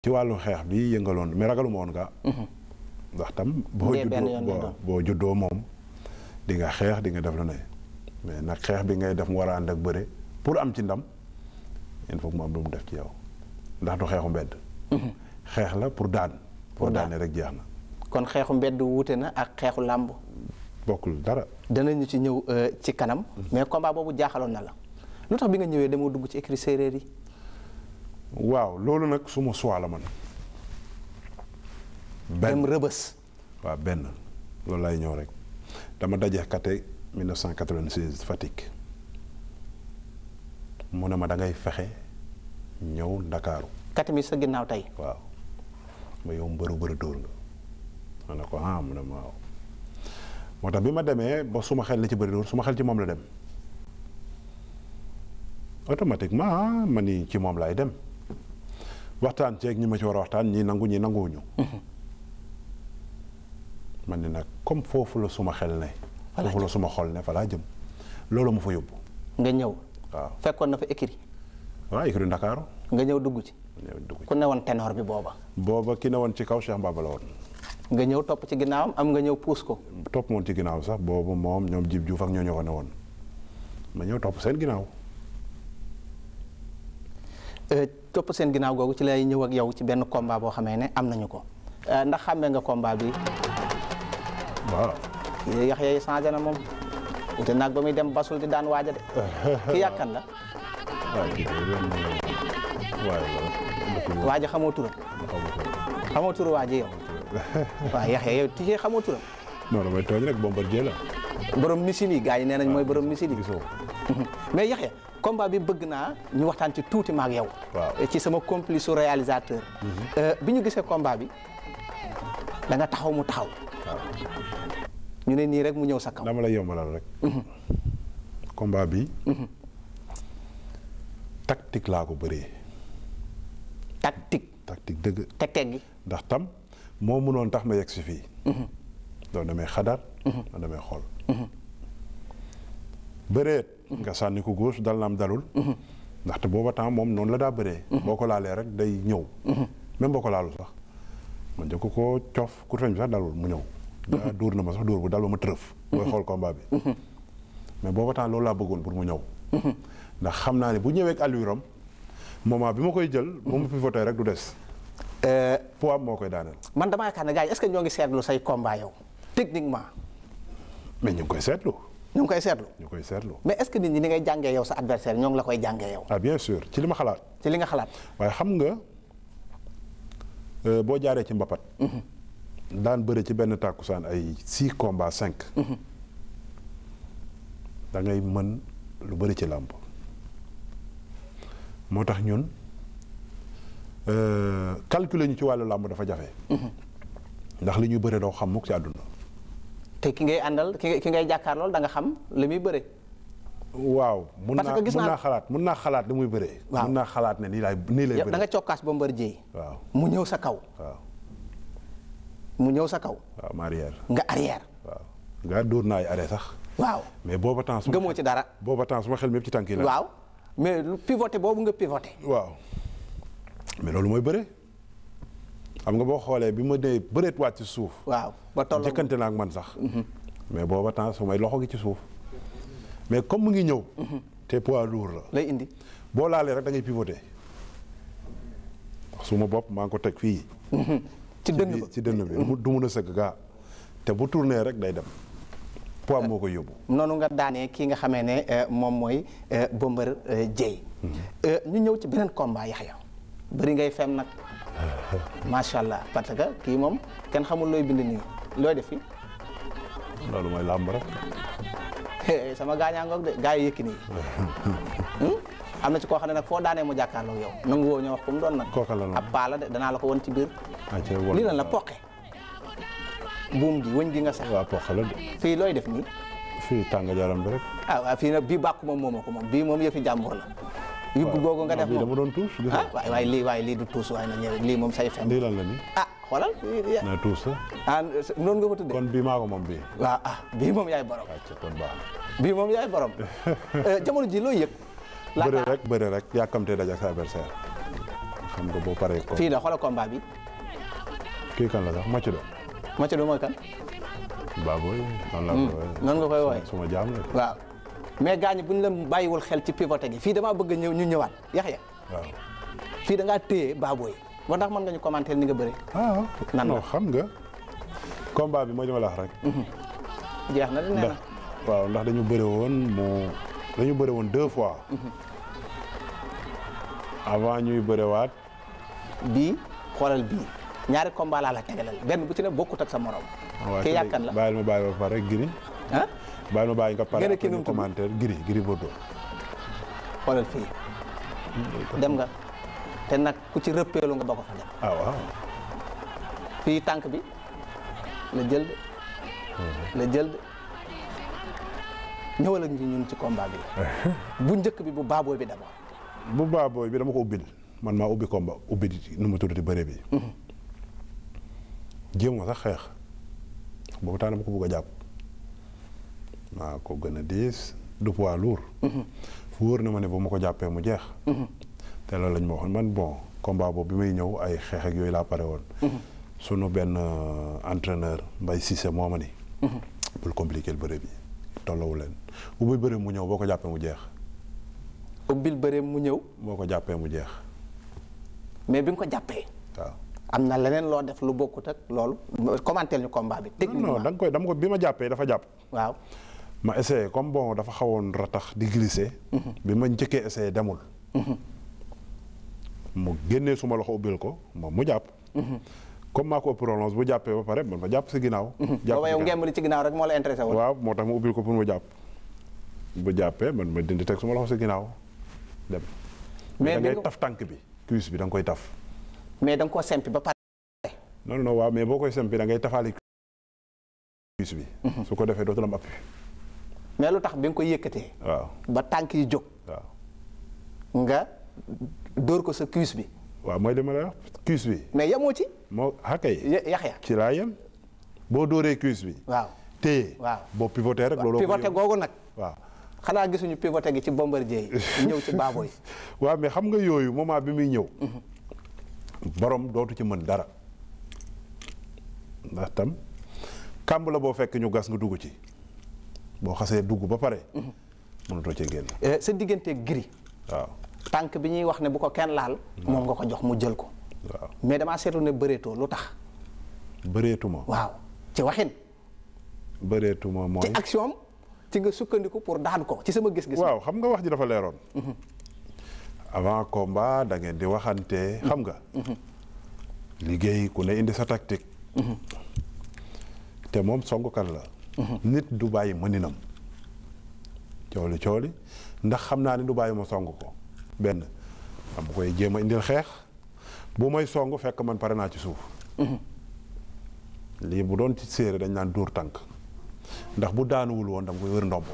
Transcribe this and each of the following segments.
ci wàllu xeex bi yëngaloon mais ragaluma woon gaa ndax tam boo dee benn yoon lay juddoo doon. boo juddoo moom di nga xeex di nga def lu ne mais nag xeex bi ngay def mu war a ànd ak bëre pour am ci ndam il faut que mu am lu mu def ci yow ndax du xeexu mbedd xeex la pour daan pour Pour daan. daane rek jeex na kon xeexu mbedd wuute na ak xeexu làmb bokkul dara danañu ci ñëw euh, ci kanam mais combat boobu jaaxaloon na la lu tax bi nga ñëwee dama dugg ci écrit séeréer yi waaw loolu nag suma choix la man benn dem rëbës waaw benn loolu lay ñëw rek dama daje kate 1996 Fatick mu ne ma da ngay fexe ñëw ndakaaru kati mi sa ginnaaw tey waaw ma yow mbëru bëri dóor nga ma ne ko ah mu ne ma waaw moo tax bi ma demee ba suma xel na ci bëri dóor suma xel ci moom la dem automatiquement ah ma ni ci moom laay dem waxtaan ceeg ñi ma ci war a waxtaan ñii nangu ñii nanguwuñu man ni nag comme foofu la suma xel ne Fa laa foofu la suma xol ne fa laa jëm loolu ma fa yóbbu nga ñëw waaw fekkoon na fa écrit waaw écurie Ndakaaru nga ñëw dugg ci ñëw dugg ku ne woon ténor bi booba booba ki ne woon ci kaw Cheikh Mbaba la woon nga ñëw topp ci ginnaawam am nga ñëw puus ko topp moon ci ginnaaw sax boobu moom ñoom jib juuf ak ñoo ñoo ko ne woon ma ñëw topp seen ginnaaw Euh, topp seen ginnaaw googu ci lay ñëw ak yow ci benn combat boo xamee ne am nañu ko Euh, ndax xàmmee nga combat bi waaw yax yee changé na moom te naag ba muy dem basul di daan waaja de ki yàkkan la waaye kii de ren waaye la dëkk waaja xamoo turam xamoo turu waaji yow waaw yax yee yow tijee xamoo turam non damay tooñ rek Bombardier la borom misil yi gars yi nee nañ mooy borom misil yi gisoo mais Yaxya combat bi bëgg naa ñu waxtaan ci tuuti maak yow. Waaw. ci sama complice su réalisateur. Euh, bi ñu gisee combat bi da nga taxaw mu taxaw. ñu ne nii rek mu ñëw sa kaw. dama lay yombalal rek combat bi tactique laa ko bëree tactique tactique dëgg teg teg gi. ndax tam moo mënoon tax ma yegg si fii doon damay xadaat doon damay xool bëreet nga sànni ko gauche dal na am dalul ndaxte booba temps moom noonu la daa bëree boo ko laalee rek day ñëw même boo ko laalu sax man njëkk ko coof ku feñ bi sax dalul mu ñëw daa dóor na ma sax dóor bu dal ba ma tërëf booy xool combat bi mais booba temps loolu laa bëggoon pour mu ñëw ndax xam naa ne bu ñëwee ak allure am moment bi ma koy jël bu ma pivoté rek du des Euh, poids am moo koy daaneel man damaa yaakaar ne gars yi est-ce que ñoo ngi seetlu say combat yow techniquement mais ñu ngi koy seetlu ñu ngi koy seetlu ñu koy seetlu mais est-ce que nit ñi ni ngay jàngee yow sa adversaire ñoo ngi la koy jàngee yow ah bien sûr ci li ma xalaat ci li nga xalaat. waaye xam nga euh, boo jaaree ci mbapat daan bëre ci benn tàkkusaan ay six combats cinq da ngay mën lu bëri ci làmb moo tax ñun euh, calculer ñu ci wàllu làmb dafa jafe ndax li ñuy bëre doo xam mukk ci àdduna te ki ngay àndal ki ngay ki ngay jàkkaar lool da nga xam li muy bëre. waaw mun Parce naa que gis mun naa- naa xalaat mun naa xalaat li muy bëree Waaw. mun naa xalaat ne nii laay nii lay yow da bëree nga cokkaas ba mbër jéey waaw mu ñëw sa kaw waaw mu ñëw sa kaw waaw ma arrière nga arrière waaw nga dóor naa ay arrêt sax waaw mais booba temps suma gëmoo ci dara booba temps suma xel mépp ci tànk yi la waaw mais lu pivoté boobu nga pivoté waaw mais loolu mooy bëre xam nga boo xoolee bi ma dee bëreet wàcc ci suuf waaw ba toll jëkkante naa ak man sax mais booba temps su may loxo gi ci suuf mais comme mu ngi ñëw te poids lourd la lay indi boo laalee rek da ngay pivoter wax suma bopp maa ngi ko teg fii ci dënn ba ci dënn bi du mu- du mun a sëgg gaa te bu tourné rek day dem poids moo koy yóbbu noonu nga daanee kii nga xamee ne euh, moom mooy euh, Bomber euh, Dieye Euh, ñu ñëw ci beneen combat Yaxya bëri ngay fem nag macha allah parce que kii moom kenn xamul looy bind nii looy def fi loolu mooy làmb rek sama gaañaa ngoog de gaa yi yëkki nii am na ci koo xam ne nag foo daanee mu jàkkaarloog yow nangu woo ñoo wax ko mu doon nag Kooka la noonu. ab paa la de danaa la ko won ci biir ayca wol lii lan la poqe buum ji wëñ gi nga sax waa poq la de fii looy def nii fii tàng jaram bi rek ah waaw fii nag bii bàkku moom moomoo ko moom bii moom yëfi jàmbur la yóbbu googu nga def bii dama moom doon tuus gis ah nga waay waay lii waay lii du tuus waay na ñëw lii moom say fen lii lan la ni ah xoolal na tuus la ah noonu nga ko tuddee kon bii maa ko moom bii waaw ah bii moom yaay borom ayca kon baax bii moom yaay borom Euh, jamono ji looy yëg na bëre laata rek bëre rek yàkkamtee daj ak sa adversaire xam nga boo paree ko fii la xoolal combat bi kii kan la sax macc do Mathieu du mooy kan baaboy noonu la ko wooyee. noonu nga koy wooye suma jaam la waaw mais gaañ bu ñu la bàyyiwul xel ci pivoté gi fii damaa bëgg ñëw ñu ñëwaat Yaxya waaw fii da ngaa téye baabooy ba ndax mën nga ñu commenter ni nga bëri ah Nan la? non xam nga combat bi mooy li ma la wax rek jeex na de nee ndax na waaw ndax dañu bëre woon moo dañu bëre woon deux fois avant ñuy bërewaat bii xoolal bii ñaari combat laa la tegalal benn bu ci ne bokkut ak sa morom waaw ki te yàkkan la bàyyil ma bàyyi ba pare giri ah bàyyil ma bàyyi nga pare Nga ne après kii nu ñu mu tudd? commentaire giri giri Bordeaux xoolal fii dem nga te nag ku ci rëppeelu nga ba ko fa dem ah waaw fii tànk bi la jël de la jël de ñëwal ak ñu ñun ci combat bi bu njëkk bi bu baabooy bi d'abord bu baabooy bi dama ko ubbil man maa ubbi combat ubbi di nu mu tuddati bëre bi jéem ma sax xeex boobu taa dama ko bugg a jàpp maa ko gën a diis du poids lourd fu wóor na ma ne bu ma ko jàppee mu jeex te loolu lañ ma waxoon man bon combat boobu bi may ñëw ay xeex ak yooyu laa pare woon sunu benn euh, entraîneur Mbaye Cissé moo ma ni bul compliquer bëre bi tollawu leen ubbi bëre mu ñëw boo ko jàppee mu jeex ubbil bëre mu ñëw boo ko jàppee mu jeex mais bi nga ko jàppee waaw am na leneen loo def lu bokkut ak loolu commenter ñu combat bi non techniquement da nga koy dama ko bi ma jàppee dafa jàpp waaw ma essayé comme bon dafa xawoon ratax di glisser bi ma njëkkee essayé demul mu génnee suma loxo ubbil ko moom mu jàpp comme maa ko ëpp prolonge bu jàppee ba pare man ma jàpp si ginnaaw jàpp booba si yow ginnaaw. ngemb li ci ginnaaw rek moo la intéressé woon waaw moo tax mu ubbil ko pour mu jàpp bu jàppee man ma dindi teg suma loxo si ginnaaw dem Mais da bi ngay nga- taf tànk bi cuisse bi da nga koy taf mais da nga koo sempi ba pare non non waaw mais boo koy sempi da ngay tafaali cuisse bi su ko defee dootul am appui mais lu tax bi nga ko yëkkatee waaw ba tànk yi jóg waaw nga dóor ko sa cuisse bi waaw mooy li ma lay wax cuisse bi mais yemoo ci moo xakay Ya- Yaxya ci laa yem boo dóoree cuisse bi waaw téye waaw. boo pivoté rek loolu pivoté googu nag waaw xanaa gisuñu pivoté gi ci Bombardier yi ñëw ci Baboy waaw mais xam nga yooyu moment bi muy ñëw borom dootu ci mën dara ndax tam kàmb la boo fekk ñu gas nga dugg ci boo xasee dugg ba pare mënatoo cee génn Eh, sa diggante giri waaw tànk bi ñuy wax ne bu ko kenn laal moom nga ko jox mu jël ko waaw mais damaa seetlu ne bëreetoo lu tax bëreetuma waaw ci waxin bëreetuma mooy ci action am ci nga sukkandiku pour daan ko ci sama gis-gis waaw xam nga wax ji dafa leeroon avant combat da ngeen di waxante xam nga liggéey ku ne indi sa tactique te moom songkat la nit du bàyyi mëninam cooli cooli ndax xam naa ni du bàyyi ma song ko benn am koy jéem a indil xeex bu may song fekk man pare naa ci suuf lii bu doon ci séeré dañ naan dóor tànk ndax bu daanuwul woon dama koy wër ndombo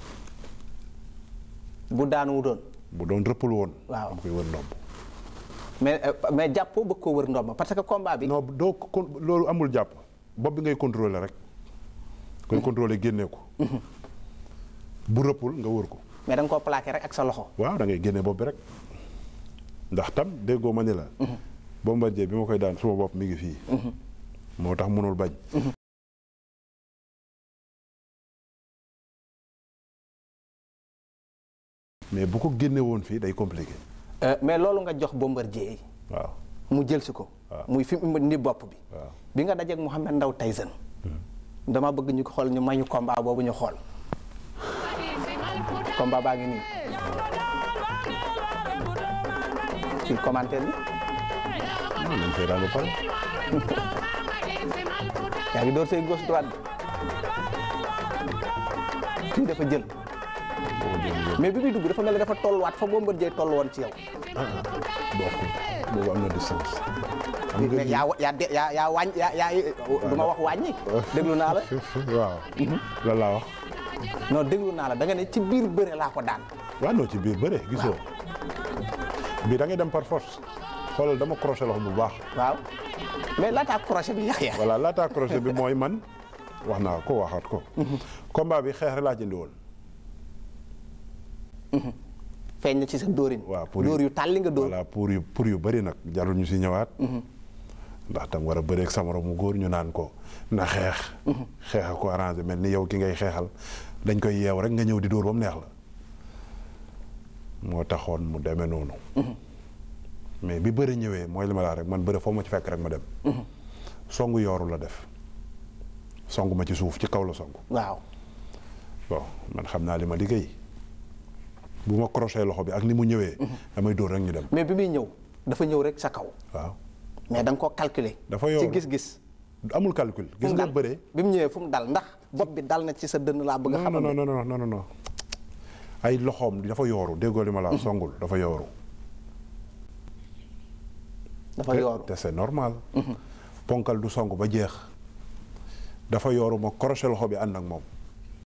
bu daanuwu doon bu doon rëppul woon. Waaw. dama koy wër ndomb. mais euh, mais jàppoo bëgg koo wër ndomba parce que combat bi non doo ko loolu amul jàpp bopp bi ngay contrôler rek. koy contrôler génnee ko. bu rëppul nga wër ko. mais da nga koo plaqué rek ak sa loxo waaw da ngay génne bopp bi rek ndax tam déggoo ma ni la. Bombardier bi ma koy daan suma bopp mi ngi fii. moo tax mënul bañ. mais bu ko génne woon fii day compliqué. Euh, mais loolu nga jox Bombardier yi waaw mu jël si ko muy fi mu ni bopp bi waaw. bi nga dajeeg Mouhamed Ndaw Tyson dama bëgg ñu ko xool ñu may ñu combat boobu ñu xool combat baa ngi nii ci commentaire bi non nañ koy daan ba pare. yaa ngi door say gauche droite bi kii dafa jël mais bi muy dugg dafa mel ni dafa tolluwaat fa Bombardier toll woon ci yow bokkul boobu am na distance. xam nga mais yaa wa- yaa de- yaa yaa wàññ yaa yaa du ma wax wàññi déglu naa la waaw. lan laa wax. non déglu naa la da nga ne ci biir bëre laa ko daan waaw non ci biir bëre gisoo. bii da ngay dem par force. xoolal dama crochet loxo bu baax. waaw mais laataa crochet bi yax ya voilà laata crochet bi mooy man wax naa ko waxaat ko. combat bi xeex rek laa ci indi woon. feeñ na ci sa dóorin waaw pour dóor yu tàlli nga dóor voilà pour yu pour yu bëri nag jarul ñu si ñëwaat ndax tam war a bëreeg sa moroom mu góor ñu naan ko na xeex xeex a ko arrangé mel ni yow ki ngay xeexal dañ koy yeew rek nga ñëw di dóor ba mu neex la moo taxoon mu demee noonu mais bi bëri ñëwee mooy li ma laa rek man bëri foo ma ci fekk rek ma dem songu yooru la def songu ma ci suuf ci kaw la songu waaw bon man xam naa li ma liggéey bu ma crochet loxo bi ak ni mu ñëwee damay dóor rek ñu dem mais bi muy ñëw dafa ñëw rek sa kaw waaw mais da nga koo calculer dafa ci yooru gis-gis amul calcul fu gis mu nga dal bëree bi mu ñëwee fu mu dal ndax bopp bi dal na ci sa dënn laa bëgg a non xamal non non non non non non ay loxoom dafa yooru déggoo li ma la wax songul dafa yooru dafa te- yooru te c'est normal ponkal du song ba jeex dafa yooru ma crochet loxo bi ànd ak moom